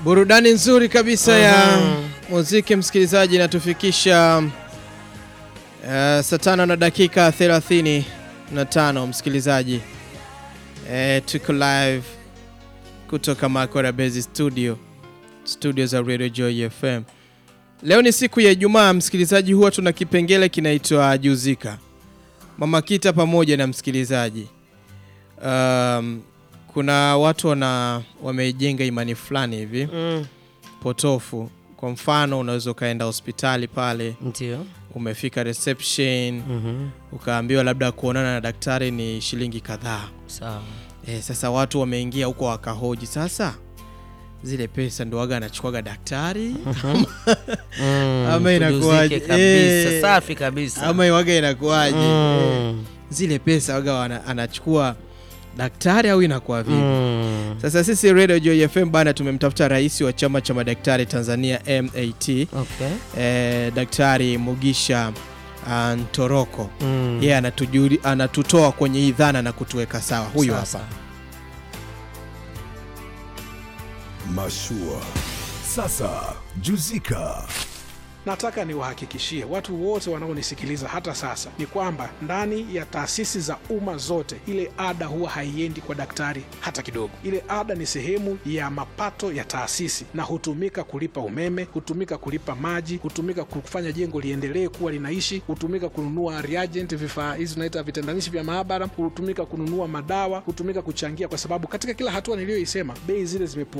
Burudani nzuri kabisa ya Mhm. muziki msikilizaji, inatufikisha uh, saa tano na dakika 35 msikilizaji. Eh, tuko live kutoka Makora Base Studio, studio za Radio Joy FM. Leo ni siku ya Ijumaa msikilizaji, huwa tuna kipengele kinaitwa Juzika. Mama Kita pamoja na msikilizaji um, kuna watu wana wamejenga imani fulani hivi Mm, potofu. Kwa mfano, unaweza ukaenda hospitali pale, ndio. umefika reception, Mhm. ukaambiwa labda kuonana na daktari ni shilingi kadhaa. Sawa. E, sasa watu wameingia huko wakahoji, sasa zile pesa ndo waga anachukuaga daktari Mm, Ama inakuwaje? tujuzike kabisa. Eh. Safi kabisa. ama waga inakuwaje? E, Mm, zile pesa waga wana, anachukua daktari au inakuwa vipi? mm. Sasa sisi Radio Joy FM bana, tumemtafuta rais wa chama cha madaktari Tanzania MAT Okay. eh, Daktari Mugisha ah, Ntoroko Mm. yeye anatujuli anatutoa kwenye hii dhana na kutuweka sawa. Huyu Sasa. hapa. Mashua. Sasa Juzika. Nataka niwahakikishie watu wote wanaonisikiliza hata sasa ni kwamba ndani ya taasisi za umma zote ile ada huwa haiendi kwa daktari hata kidogo. Ile ada ni sehemu ya mapato ya taasisi na hutumika kulipa umeme, hutumika kulipa maji, hutumika kufanya jengo liendelee kuwa linaishi, hutumika kununua reagent, vifaa hizi tunaita vitendanishi vya maabara, hutumika kununua madawa, hutumika kuchangia, kwa sababu katika kila hatua niliyoisema bei zile zimepungua.